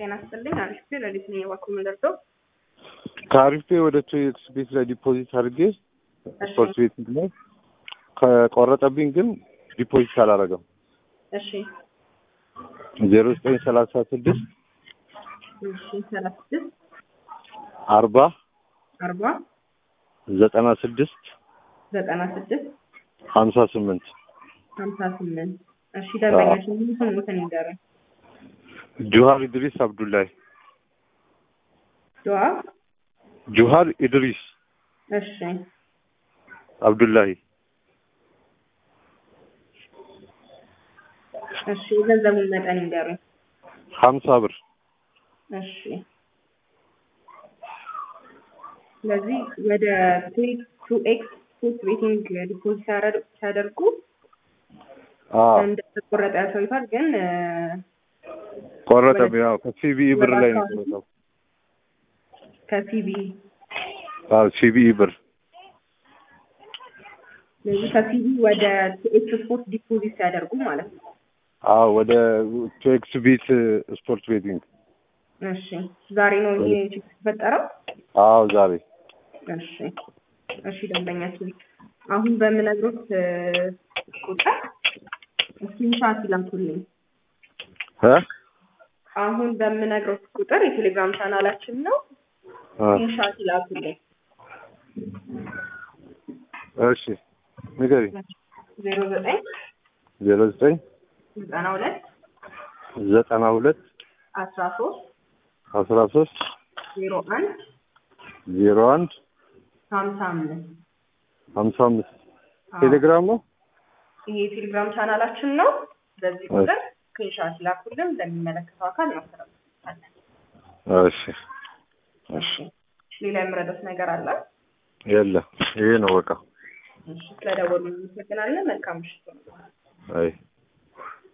ጤና ይስጥልኝ። አሪፍ ፔ ለሊት ነው የባኩ ምንደርሰው ከአሪፍ ፔ ወደ ቶኤክስ ቤት ላይ ዲፖዚት አድርጌ ስፖርት ቤት ላይ ከቆረጠብኝ ግን ዲፖዚት አላረገም። እሺ ዜሮ ዘጠኝ ሰላሳ ስድስት እሺ ሰላሳ ስድስት አርባ አርባ ዘጠና ስድስት ዘጠና ስድስት ሀምሳ ስምንት ሀምሳ ስምንት እሺ ደንበኛችን ሙሉ ስሙትን ይንገሩኝ። ጁሃር ኢድሪስ አብዱላሂ ዱዓ ጁሃር ኢድሪስ እሺ አብዱላሂ እሺ የገንዘቡን መጠን ይንገሩኝ። ሀምሳ ብር እሺ ስለዚህ ወደ ቱ ኤክስ ስፖርት ቤቲንግ ዲፖዚት ሲያደርጉ አዎ እንደተቆረጠ ያሳዩታል። ግን ቆረጠብኝ። ያው ከሲቢኢ ብር ላይ ነው የቆረጠው። ከሲቢ አዎ ሲቢኢ ብር ስለዚህ ከሲቢ ወደ ቱ ኤክስ ስፖርት ዲፖዚት ሲያደርጉ ማለት ነው። አዎ ወደ ቶኤክስ ቤት ስፖርት ቤቲንግ እሺ ዛሬ ነው ይሄ ችግር የተፈጠረው? አዎ ዛሬ እሺ እሺ ደንበኛችን አሁን በምነግሮት ቁጥር ስክሪንሻት ይላኩልኝ። እ አሁን በምነግሮት ቁጥር የቴሌግራም ቻናላችን ነው። እ ስክሪንሻት ይላኩልኝ። እሺ ንገሪ ዜሮ ዘጠኝ ዜሮ ዘጠኝ ዘጠና ሁለት ዘጠና ሁለት አስራ ሶስት አስራ ሶስት ዜሮ አንድ ዜሮ አንድ ሀምሳ አምስት ሀምሳ አምስት ቴሌግራም ነው። ይሄ የቴሌግራም ቻናላችን ነው። በዚህ ቁጥር ስክሪንሻት ይላኩልን። ለሚመለከተው አካል እናስተላልፋለን። እሺ እሺ ሌላ የምረዳት ነገር አለ? የለም ይሄ ነው በቃ። እሺ ስለደወሉ እናመሰግናለን። መልካም ምሽት። አይ